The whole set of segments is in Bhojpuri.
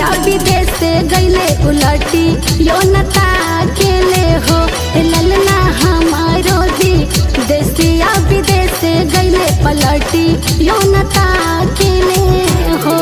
देसिया विदेश से गईले उलटी यो नता खेले हो ए ललना हमारो दी देसिया विदेश से गईले पलटी यो नता खेले हो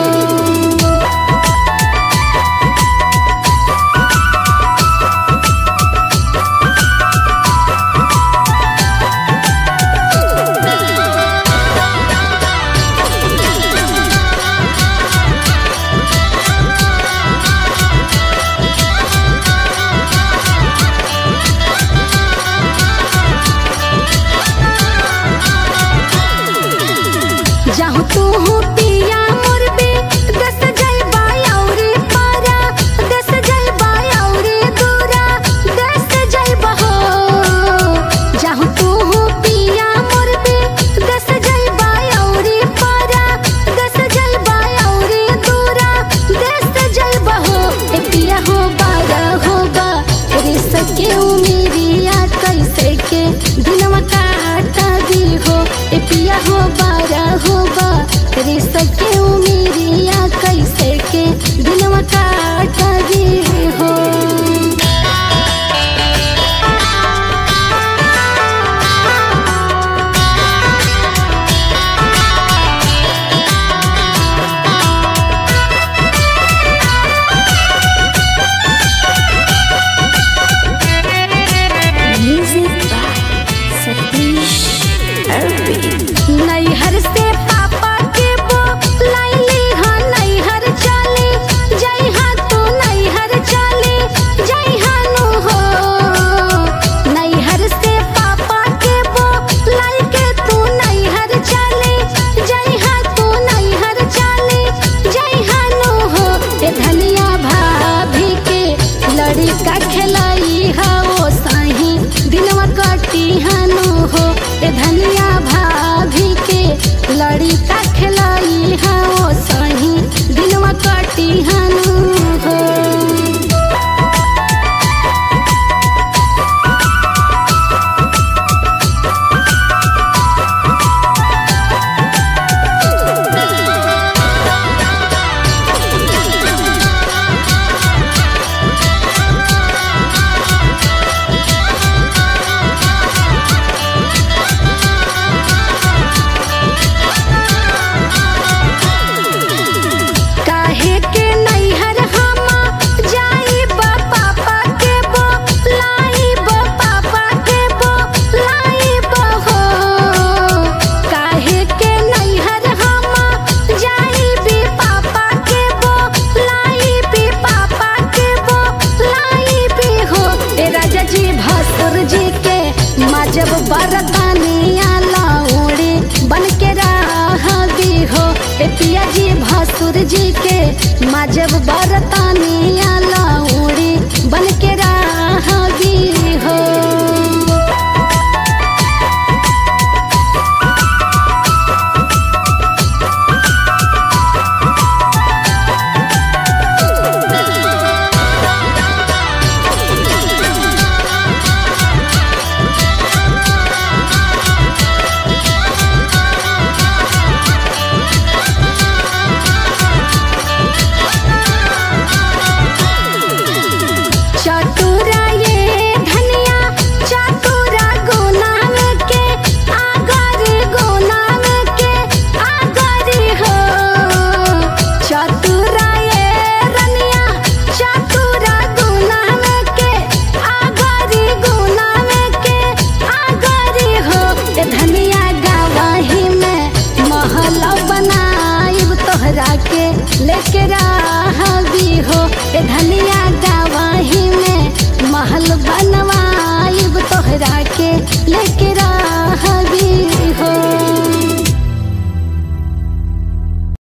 जाहु तू हो पिया मुरबी दस जय बायौरी पारा दस जय बायौरी दूरा दस जय बहो जाहु तू हो पिया मुरबी दस जय बायौरी पारा दस जय बायौरी दूरा दस जय बहो ए पिया हो बारा होगा रे सके उमेरिया कैसे के दिनवा काटा दी हो ए पिया हो बारा होगा रे सके उमेरिया कैसे के दिनवा काटा दी हो Music by Satish Arvind. नैहर से पापा के बो लाइली हाँ नैहर चली जय हाँ तू नैहर चली जय हाँ नु हो नैहर से पापा के बो लाई के तू नैहर चली जय हाँ तू नैहर चली जय हाँ नु हो ए धनिया भाभी के लड़का खेलाई हा ओ साही दिनवा कटी हानु हो ए धनिया भाभी के लड़का खेलाई हा ओ साही दिनवा कटी हानु हो काहे के नैहर हमा जाई बा पापा के बो लाई बो पापा के बो लाई बो हो काहे के नैहर हमा जाई भी पापा के बो लाई भी पापा के बो लाई भी हो ए राजा जी भसुर जी के माजब बरतानी आला ओड़े बन के राह भी हो ए पिया जी भसुर जी के माजब बरतानी